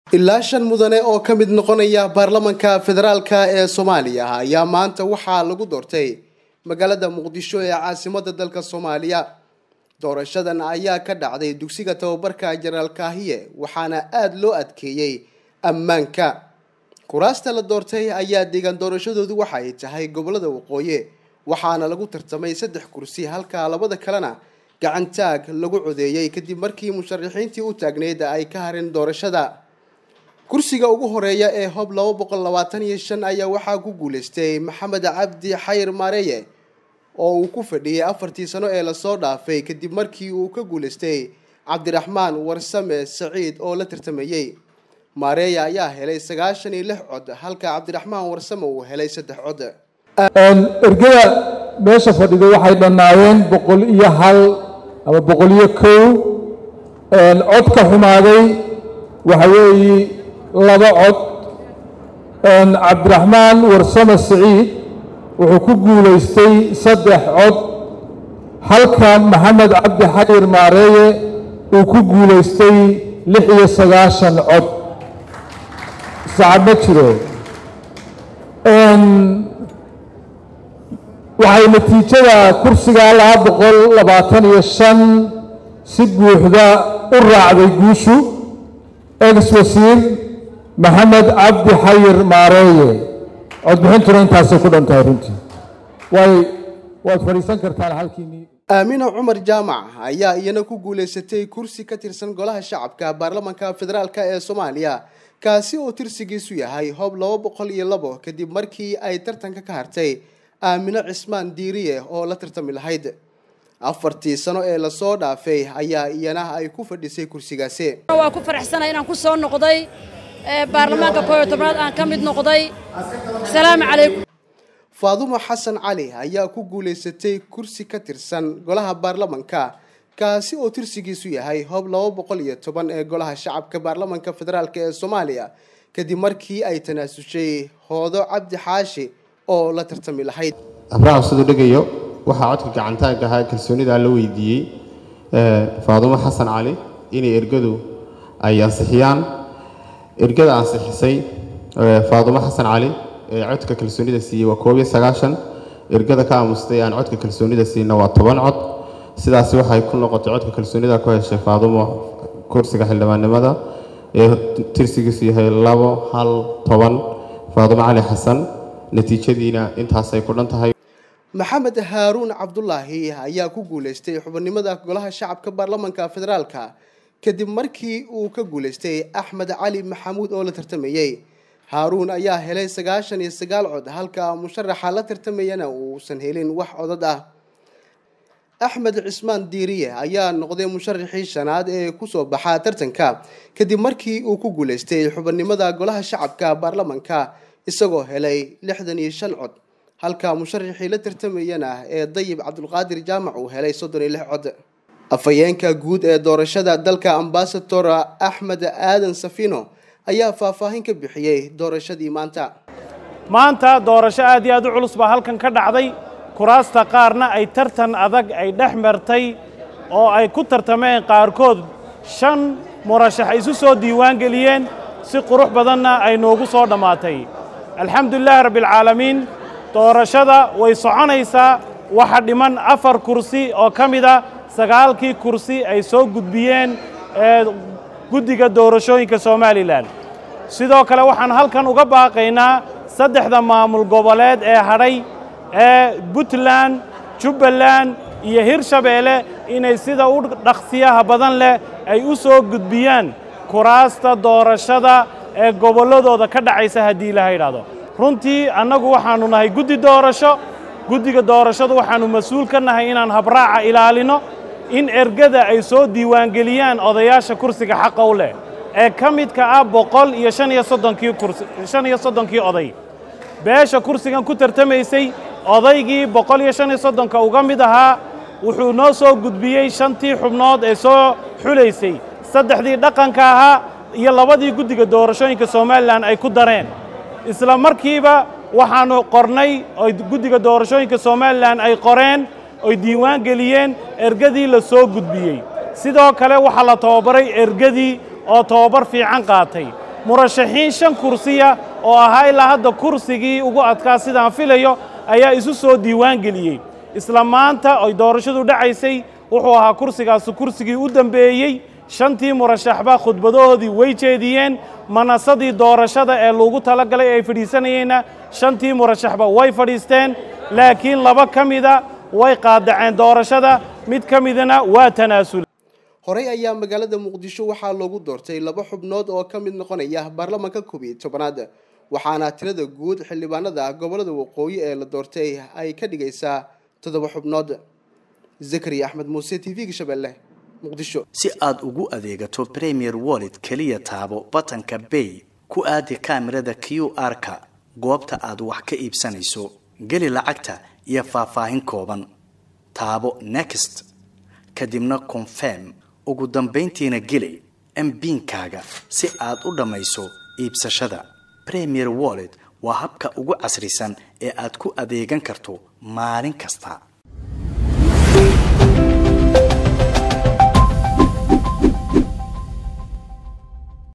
ilaa shan mudane oo ka mid noqonaya baarlamanka federaalka ee soomaaliya ayaa maanta waxaa lagu doortay magaalada muqdisho ee caasimada dalka soomaaliya doorashadan ayaa ka dhacday dugsiga tababarka jenaraal kaahiye waxaana aada loo adkeeyey ammaanka kuraasta la doortay ayaa deegaan doorashadoodu waxa ay tahay gobolada waqooyi waxaana lagu tartamay saddex kursi halka labada kalena gacantaag lagu codeeyey kadib markii musharaxiintii u taagneyd ay ka hareen doorashada kursiga ugu horeeya ee hob laba boqol labaatan iyo shan ayaa waxaa ku guuleystay maxamed cabdi xayir maareeye oo uu ku fadhiyey afartii sano ee lasoo dhaafay kadib markii uu ka guuleystay cabdiraxmaan warsame saciid oo la tartamayey maareeya ayaa helay sagaashan iyo lix cod halka cabdiraxmaan warsame uu helay saddex cod ergada meesha fadhida waxay dhannaayeen boqol iyo hal ama boqol iyo kow codka xumaaday waxa weeye laba cod cabdiraxmaan warsame saciid wuxuu ku guulaystay saddex cod halka maxamed cabdi xayir maareeye uu ku guulaystay lix iyo sagaashan cod sacad ma jiro waxay natiijada kursiga laba boqol labaatan iyo shan si buuxda u raacday guushu ex wasiir maxamed cabdi xayir maareeye codbixintuna intaasay ku dhan tahay runtii way waad fadhiisan kartaan halkiinii aamina cumar jaamac ayaa iyana ku guulaysatay kursi ka tirsan golaha shacabka baarlamanka federaalk ee soomaaliya kaasi oo tirsigiisu yahay hob laba boqol iyo labo kadib markii ay tartanka ka hartay aamino cismaan diiriye oo la tartami lahayd afartii sano ee lasoo dhaafay ayaa iyana ay ku fadhisay kursigaasi waa ku faraxsanahay inaan ku soo noqday baarlamaanka kooyo tobnaad aan ka mid noqday asalaamu calaykum faadumo xasan cali ayaa ku guulaysatay kursi ka tirsan golaha baarlamanka kaasi oo tirsigiisu yahay hob laba boqol iyo toban ee golaha shacabka baarlamanka federaalk ee soomaaliya kadib markii ay tanaasushay hoodo cabdi xaashi oo la tartami lahayd abraha siduu dhegayo waxaa codka gacantaagga ahaa kalsoonidaa la weydiiyey faadumo xasan cali inay ergadu ay ansixiyaan ergada ansixisay faadumo xasan cali ee codka kalsoonida siiyey waa koob iyo sagaashan ergada ka aamustay aan codka kalsoonida siina waa toban cod sidaasi waxay ku noqotay codka kalsoonida ku heshay faadumo kursiga xildhibaannimada ee tirsigiisu yahay labo hal toban faadumo cali xasan natiijadiina intaasay ku dhan tahay maxamed haaruun cabdulaahi ayaa ku guulaystay xubinimada golaha shacabka baarlamanka federaalka kadib markii uu ka guulaystay axmed cali maxamuud oo la tartamayey haaruun ayaa helay sagaashan iyo sagaal cod halka musharaxa la tartamayana uusan helin wax codad ah axmed cismaan diiriye ayaa noqday musharaxii shanaad ee kusoo baxaa tartanka kadib markii uu ku guulaystay xubinimada golaha shacabka baarlamanka isagoo helay lixdan iyo shan cod halka musharaxii la tartamayana ee dayib cabdulqaadir jaamac uu helay soddon iyo lix cod afhayeenka guud ee doorashada dalka ambasador axmed aadan safino ayaa faahfaahin ka bixiyey doorashadii maanta maanta doorasho aad iyo aad u culus baa halkan ka dhacday kuraasta qaarna ay tartan adag ay dhex martay oo ay ku tartameen qaarkood shan murashax isu soo diiwaan geliyeen si qurux badanna ay noogu soo dhammaatay alxamdulilaahi rabbialcaalamiin doorashada way soconaysaa waxa dhiman afar kursi oo ka mida sagaalkii kursi ay soo gudbiyeen ee guddiga doorashooyinka somalilan sidoo kale waxaan halkan uga baaqaynaa saddexda maamul goboleed ee hadhay ee puntland jubbaland iyo hirshabeelle inay sida u dhaqsiyaha badan leh ay u soo gudbiyaan kuraasta doorashada ee gobolladooda ka dhacaysa haddii ilaha idhaahdo runtii annagu waxaannu nahay guddi doorasho guddiga doorashadu waxaannu mas-uul ka nahay inaan habraaca ilaalino in ergada ay soo diiwaangeliyaan odayaasha kursiga xaqa u leh ee ka midka ah boqol iyo shan iyo soddonkii kursi shan iyo soddonkii oday beesha kursigan ku tartamaysay odaygii boqol iyo shan iyo soddonka uga mid ahaa wuxuu noo soo gudbiyey shantii xubnood ee soo xulaysay saddexdii dhaqanka ahaa iyo labadii guddiga doorashooyinka somalilan ay ku dareen isla markiiba waxaannu qornay oo guddiga doorashooyinka somalilan ay qoreen oy diiwaan geliyeen ergadii la soo gudbiyey sidoo kale waxaa la tababaray ergadii oo tababar fiican qaatay murashaxiin shan kursiya oo ahaa ilaa hadda kursigii ugu adkaa sidaan filayo ayaa isu soo diiwaan geliyey isla maanta ay doorashadu dhacaysay wuxuu ahaa kursigaasi kursigii u dambeeyey shantii murashaxba khudbadahoodii way jeediyeen manasadii doorashada ee loogu talagalay ay fadhiisanayeenna shantii murashaxba way fadhiisteen laakiin laba ka mida way qaadaceen doorashada mid ka midana waa tanaasul horey ayaa magaalada muqdisho waxaa loogu doortay laba xubnood oo ka mid noqonaya baarlamaanka koob iyo tobanaad waxaana tirada guud xildhibaanada gobolada waqooyi ee la doortay ay ka dhigaysaa toddoba xubnood zakariya axmed muuse t v-ga shabeelle muqdisho si aad ugu adeegato premier wallet keliya taabo batanka bay ku aadi kaamirada q r-ka goobta aad wax ka iibsanayso geli lacagta iyo faahfaahin kooban taabo next kadibna confirm ugu dambayntiina geli mbiinkaaga si aad u dhammayso iibsashada premier wallet waa habka ugu casrisan ee aad ku adeegan karto maalin kasta